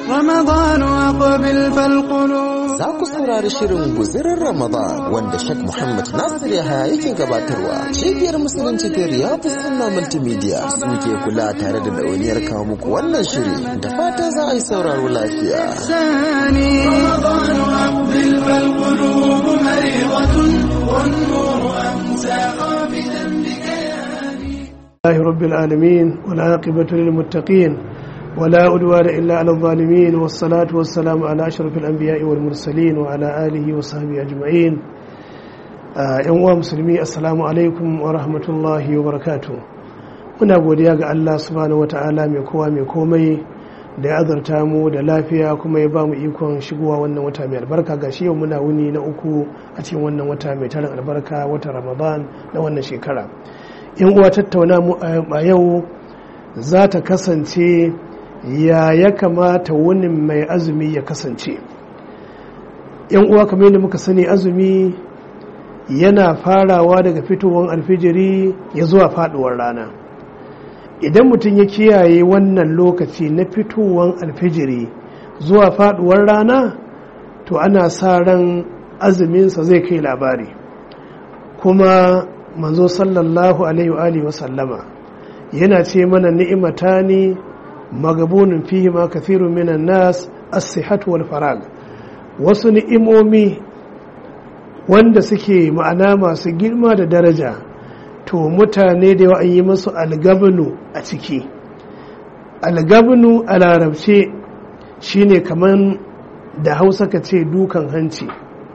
رمضان أقبل فالقلوب Za ku saurari shirin guzirin Ramadan wanda Sheikh Muhammad Nasir Yahaya yake gabatarwa. Cibiyar Musulunci ta Riyadu Sunna Multimedia suke kula tare da ɗauniyar kawo muku wannan shiri da fata za a yi sauraro lafiya. ثاني رمضان أقبل فالقلوب مريضة والنور أمسى قابلا بكياني لله رب العالمين والعاقبة للمتقين ولا أدوان إلا على الظالمين والصلاة والسلام على أشرف الأنبياء والمرسلين وعلى آله وصحبه أجمعين ‘yan uwa musulmi assalamu alaikum wa rahmatullahi wa barakatu muna godiya ga Allah subhanahu wa ta'ala mai kowa mai komai da ya azarta mu da lafiya kuma ya ba mu ikon shigowa wannan wata mai albarka ga shi yau muna wuni na uku a cikin wannan wata mai tarin albarka wata ramadan na wannan shekara yan uwa tattauna mu a yau za ta kasance ya ya kamata wani mai azumi ya kasance yan uwa kamar yadda muka sani azumi yana farawa daga fitowar alfijiri ya zuwa faduwar rana idan mutum ya kiyaye wannan lokaci na fitowar alfijiri zuwa faduwar rana to ana sa ran azuminsa zai kai labari kuma manzo sallallahu alaihi wa sallama yana ce mana ni'imata ne magabunin fihi ma kathirun minan nas as-sihhatu wal farag wasu ni'imomi wanda suke ma'ana masu girma da daraja to mutane da yawa an yi masu algabnu a ciki algabnu a larabce shine kaman da hausa ka ce dukan hanci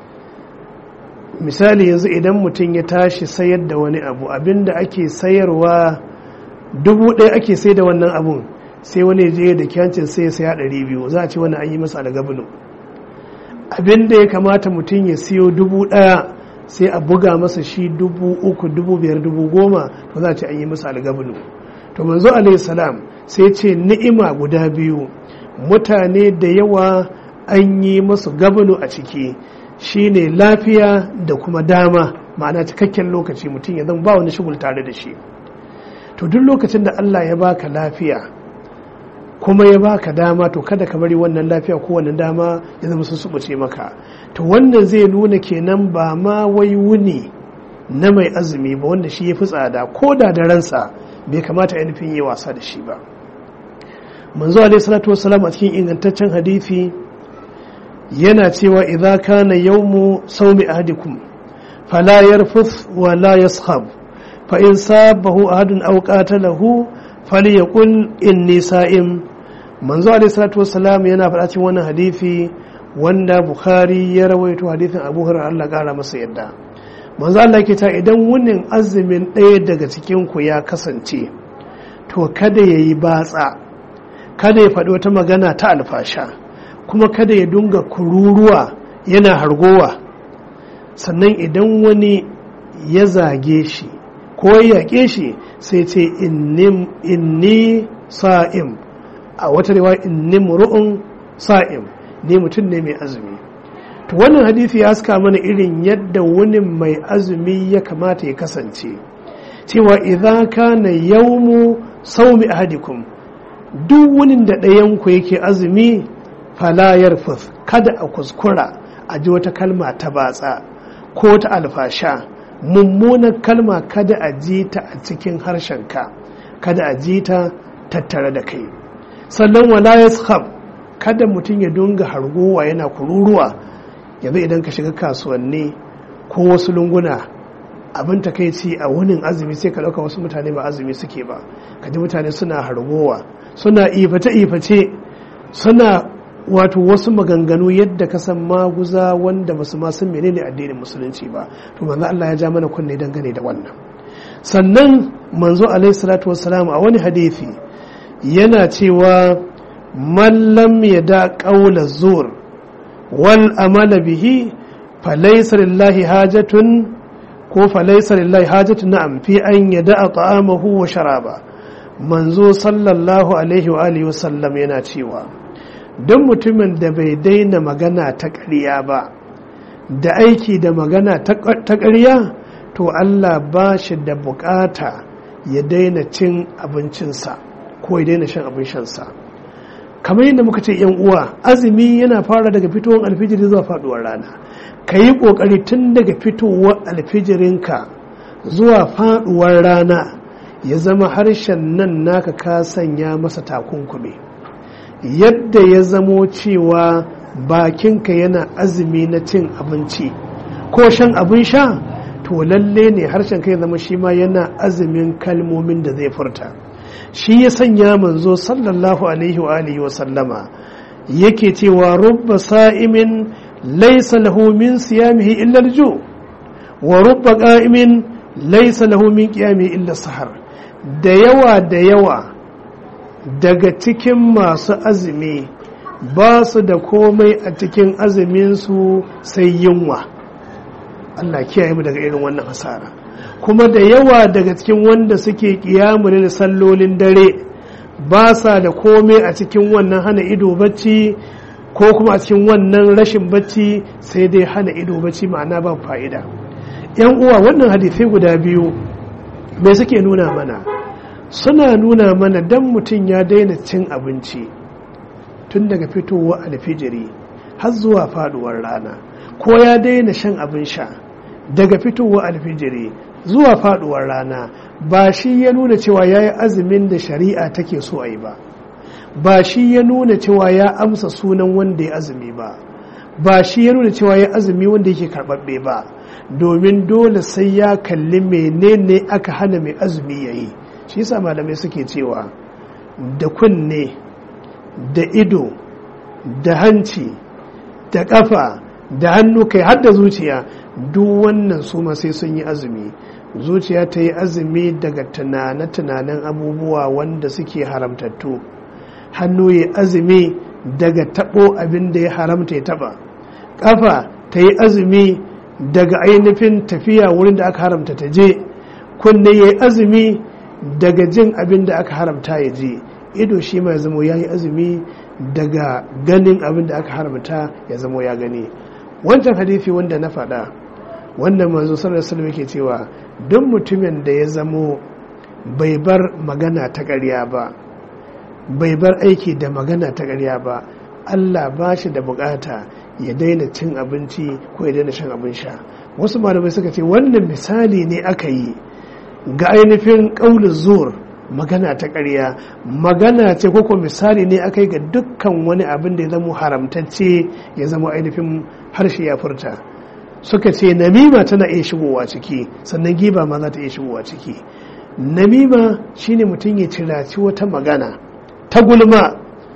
misali yanzu idan mutum ya tashi sayar da wani abu abinda ake sayarwa dubu ɗaya ake sai da wannan abun sai wani je da kyancin sai ya saya ɗari biyu za a ce wani an yi masa algabnu abinda ya kamata mutum ya siyo dubu ɗaya sai a buga masa shi dubu uku dubu biyar dubu goma to za a ce an yi masa algabnu to manzo alayhi salam sai ce ni'ima guda biyu mutane da yawa an yi masu gabnu a ciki shine lafiya da kuma dama ma'ana cikakken lokaci mutum ya zama ba wani shugul tare da shi to duk lokacin da Allah ya baka lafiya kuma ya baka dama to kada ka bari wannan lafiya ko wannan dama ya zama sun subuce maka to wannan zai nuna kenan ba ma wai wuni na mai azumi ba wanda shi ya fi tsada ko da da ransa bai kamata ya nufin yi wasa da shi ba manzo alaihi salatu wassalam a cikin ingantaccen hadisi yana cewa idza kana yawmu sawmi ahadikum fala yarfuth wa la yaskhab fa in sabahu ahadun aw qatalahu falyaqul inni sa'im manzo alaihi salatu wassalam yana faɗa cikin wannan hadisi wanda bukhari ya rawaito hadisin abu hurairah Allah kara masa yadda manzo Allah yake ta idan wunin azumin ɗaya daga cikin ku ya kasance to kada yayi batsa kada ya faɗi wata magana ta alfasha kuma kada ya dunga kururuwa yana hargowa sannan idan wani ya zage shi ko ya yaƙe shi sai ce inni sa'im a wata rewa inni muru'un sa'im ne mutum ne mai azumi to wannan hadisi ya haska mana irin yadda wani mai azumi ya kamata ya kasance cewa idan kana yawmu saumi ahadikum duk wani da ɗayanku yake azumi falayar fus kada a kuskura a ji wata kalma ta batsa ko ta alfasha mummunar kalma kada a ji ta a cikin harshenka kada a ji ta tattare da kai sannan wala yaskhab kada mutum ya dunga harguwa yana kururuwa yanzu idan ka shiga kasuwanni ko wasu lunguna abin takaici a wunin azumi sai ka ɗauka wasu mutane ba azumi suke ba kaji mutane suna hargowa suna iface-iface suna wato wasu maganganu yadda ka san maguza wanda basu ma san menene addinin musulunci ba to manzo Allah ya ja mana kunne dangane da wannan sannan manzo alaihi salatu wassalam a wani hadisi yana cewa man lam yada qawla zur wal amala bihi falaysa lillahi hajatun ko falaysa lillahi hajatun na'am fi an yada ta'amahu wa sharaba manzo sallallahu alaihi wa alihi wasallam yana cewa don mutumin da bai daina magana ta ƙarya ba da aiki da magana ta ƙarya to Allah ba shi da bukata ya daina cin abincinsa ko ya daina shan abin shansa kamar yadda muka ce yan uwa azumi yana fara daga fitowar alfijiri zuwa faduwar rana ka yi kokari tun daga fitowar alfijirinka zuwa faduwar rana ya zama harshen nan naka ka sanya masa takunkumi yadda ya zamo cewa bakinka yana azumi na cin abinci ko shan abin sha to lalle ne harshen kai zama shi ma yana azumin kalmomin da zai furta shi ya sanya manzo sallallahu alaihi wa alihi wa sallama yake cewa rubba sa'imin laysa lahu min siyamihi illa al-ju wa rubba qa'imin laysa lahu min qiyamihi illa sahar da yawa da yawa daga cikin masu azumi ba su da komai a cikin azuminsu sai yunwa Allah kiyaye mu daga irin wannan hasara kuma da yawa daga cikin wanda suke kiyamun sallolin dare ba sa da komai a cikin wannan hana ido bacci ko kuma a cikin wannan rashin bacci sai dai hana ido bacci ma'ana ba fa'ida yan uwa wannan hadisai guda biyu me suke nuna mana suna nuna mana dan mutum ya daina cin abinci tun daga fitowa alfijiri har zuwa faduwar rana ko ya daina shan abin sha daga fitowa alfijiri zuwa faduwar rana ba shi ya nuna cewa ya yi azumin da shari'a take so a yi ba ba shi ya nuna cewa ya amsa sunan wanda ya azumi ba ba shi ya nuna cewa ya azumi wanda yake karɓaɓɓe ba domin dole sai ya kalli menene aka hana mai azumi ya yi shi yasa malamai suke cewa da kunne da ido da hanci da ƙafa da hannu kai har da zuciya duk wannan su ma sai sun yi azumi zuciya ta yi azumi daga tunane-tunanen abubuwa wanda suke haramtattu hannu ya azumi daga tabo abin da ya haramta ya taba ƙafa ta yi azumi daga ainihin tafiya wurin da aka haramta ta je kunne ya yi azumi daga jin abin da aka haramta ya je ido shi ma ya zamo ya yi azumi daga ganin abin da aka haramta ya zamo ya gani wancan hadithi wanda na faɗa wanda manzo sallallahu alaihi yake cewa duk mutumin da ya zamo bai bar magana ta ƙarya ba bai bar aiki da magana ta ƙarya ba Allah ba shi da bukata ya daina cin abinci ko ya daina shan abin sha wasu malamai suka ce wannan misali ne aka yi ga ainihin ƙaunin zuwar magana ta ƙarya magana ce koko misali ne aka yi ga dukkan wani abin da ya zama haramtacce ya zama ainihin harshe ya furta suka ce namima tana iya shigowa ciki sannan giba ma za ta iya shigowa ciki namima shine mutum ya ciraci wata magana ta gulma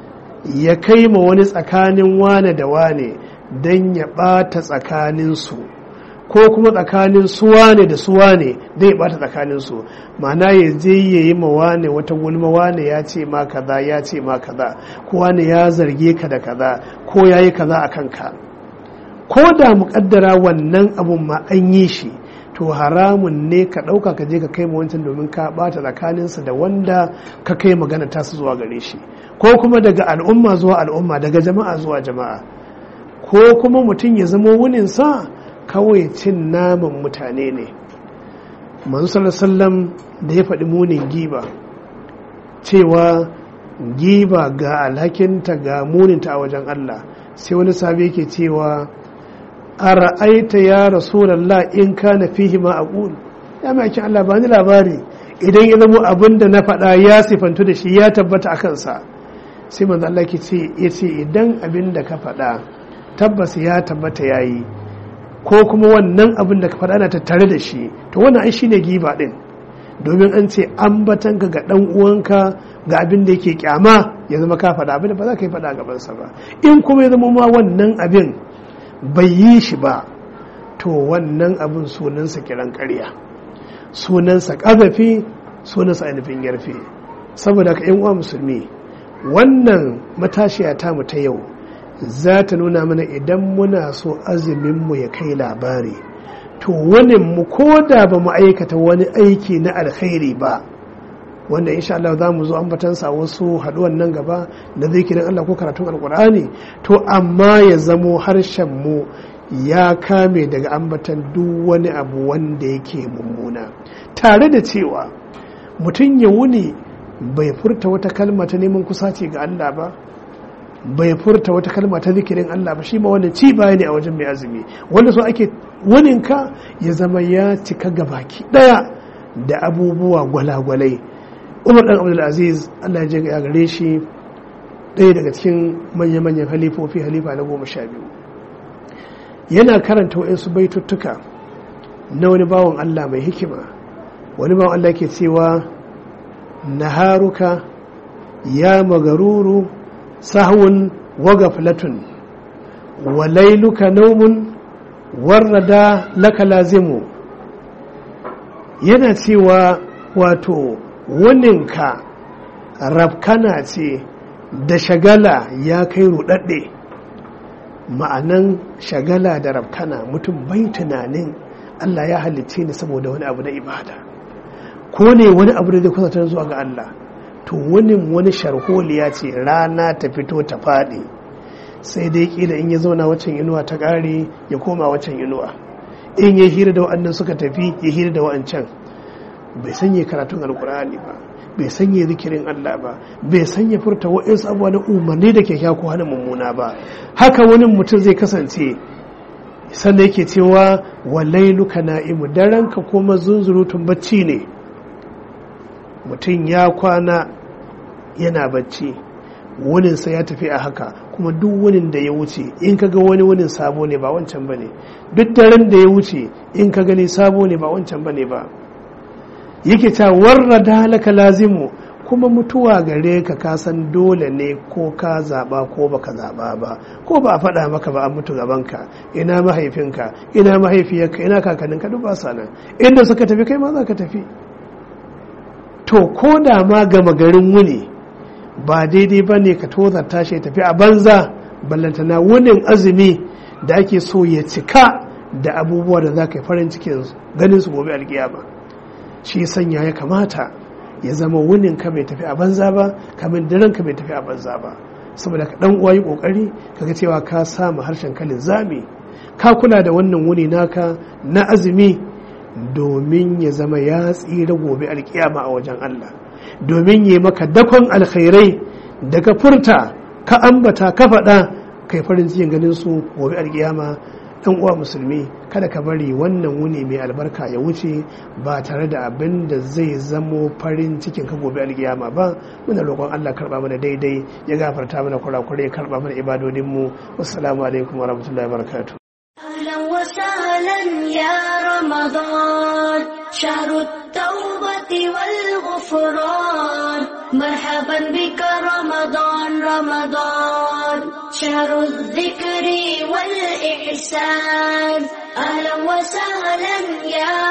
ya kai ma wani tsakanin wane da wane don ya ɓata tsakaninsu ko kuma tsakanin suwane da suwane zai bata tsakanin su ma'ana ya je ya yi ma wane wata gulma wane ya ce ma kaza ya ce ma kaza ko wane ya zarge ka da kaza ko ya yi kaza a kanka ko da muƙaddara wannan abun ma an yi shi to haramun ne ka ɗauka ka je ka kai ma wancan domin ka ɓata tsakaninsa da wanda ka kai magana tasu zuwa gare shi ko kuma daga al'umma zuwa al'umma daga jama'a zuwa jama'a ko kuma mutum ya zama wuninsa kawai cin naman mutane ne manzo sallam da ya faɗi munin giba cewa giba ga alhakinta ga muninta a wajen Allah sai wani sabi yake cewa a ra'aita ya rasulallah in kana fihi ma aqul ya maki Allah ba ni labari idan ya zama abin da na faɗa ya sifantu da shi ya tabbata a kansa sai manzo Allah ke ce ya ce idan abin da ka faɗa tabbas ya tabbata yayi ko kuma wannan abin da ka faɗa na tattare da shi to wannan ai shine giba din domin an ce ambatan ka ga dan uwanka ga abin da yake kyama ya zama ka faɗa abin da ba za ka yi faɗa gaban sa ba in kuma ya zama ma wannan abin bai yi shi ba to wannan abin sunansa kiran ƙarya sunansa ƙazafi sunansa ainihin yarfe saboda ka yan uwa musulmi wannan matashiya ta mu ta yau za ta nuna mana idan muna so azuminmu ya kai labari to wani mu ko da ba mu aikata wani aiki na alkhairi ba wanda insha Allah za mu zo ambatansa wasu haduwan nan gaba na zikirin Allah ko karatun alkur'ani to amma ya zamo harshen mu ya kame daga ambatan duk wani abu wanda yake mummuna tare da cewa mutum ya wuni bai furta wata kalma ta neman kusaci ga Allah ba bai furta wata kalma ta zikirin Allah ba shi ma wannan ci baya ne a wajen mai azumi wanda so ake waninka ya zama ya cika gabaki daya da abubuwa gwalagwalai umar dan abdul aziz Allah ya ya gare shi ɗaya daga cikin manya-manyan halifofi halifa na goma sha biyu yana karanta wa'insu baituttuka na wani bawan Allah mai hikima wani bawan Allah ke cewa naharuka ya magaruru sahun waga filatun wa lailuka naumun warrada laka lazimu yana cewa wato waninka rafkana ce da shagala ya kai rudadde ma'anan shagala da rafkana mutum bai tunanin Allah ya halicce ni saboda wani abu na ibada ko ne wani abu da zai kusantar zuwa ga Allah to wani wani sharholiya ce rana ta fito ta faɗi sai dai kila in ya zauna waccan inuwa ta ƙare ya koma waccan inuwa in ya hira da wa'annan suka tafi ya hira da wa'ancan bai sanya karatun alkur'ani ba bai sanya zikirin Allah ba bai sanya furta wa'insu abuwa na umarni da ke ko hana mummuna ba haka wani mutum zai kasance sannan yake cewa walailuka na'imu daranka kuma zunzurutun bacci ne mutum ya kwana yana bacci wuninsa ya tafi a haka kuma duk wunin da ya wuce in ka ga wani wunin sabo ne ba wancan ba ne duk daren da ya wuce in ka gani sabo ne ba wancan ba ne ba yake ta warra da halaka lazimu kuma mutuwa gare ka kasan dole ne ko ka zaba ko baka zaba ba ko ba a faɗa maka ba an mutu gabanka ina mahaifinka ina mahaifiyarka ina kakanninka duk ba sa nan inda suka tafi kai ma za ka tafi to ko da ma gama garin wuni ba daidai ba ne ka tozarta shi tafi a banza ballantana wunin azumi da ake so ya cika da abubuwa da za ka yi farin cikin ganin su gobe alkiyama shi sanya ya kamata ya zama wunin ka bai tafi a banza ba kamar daren ka bai tafi a banza ba saboda ka dan uwa yi kokari kaga cewa ka samu harshen kalin zami ka kula da wannan wuni naka na azumi domin ya zama ya tsira gobe alkiyama a wajen Allah domin ya maka dakon alkhairai daga furta ka ambata ka faɗa kai farin cikin ganin su gobe alkiyama ɗan uwa musulmi kada ka bari wannan wuni mai albarka ya wuce ba tare da abin da zai zamo farin cikin ka gobe alkiyama ba muna roƙon Allah karɓa mana daidai ya gafarta mana kurakurai ya karɓa mana ibadodinmu wassalamu alaikum wa rahmatullahi wa barakatuh أهلا وسهلا يا رمضان شهر التوبة والغفران مرحبا بك رمضان رمضان شهر الذكر والإحسان أهلا وسهلا يا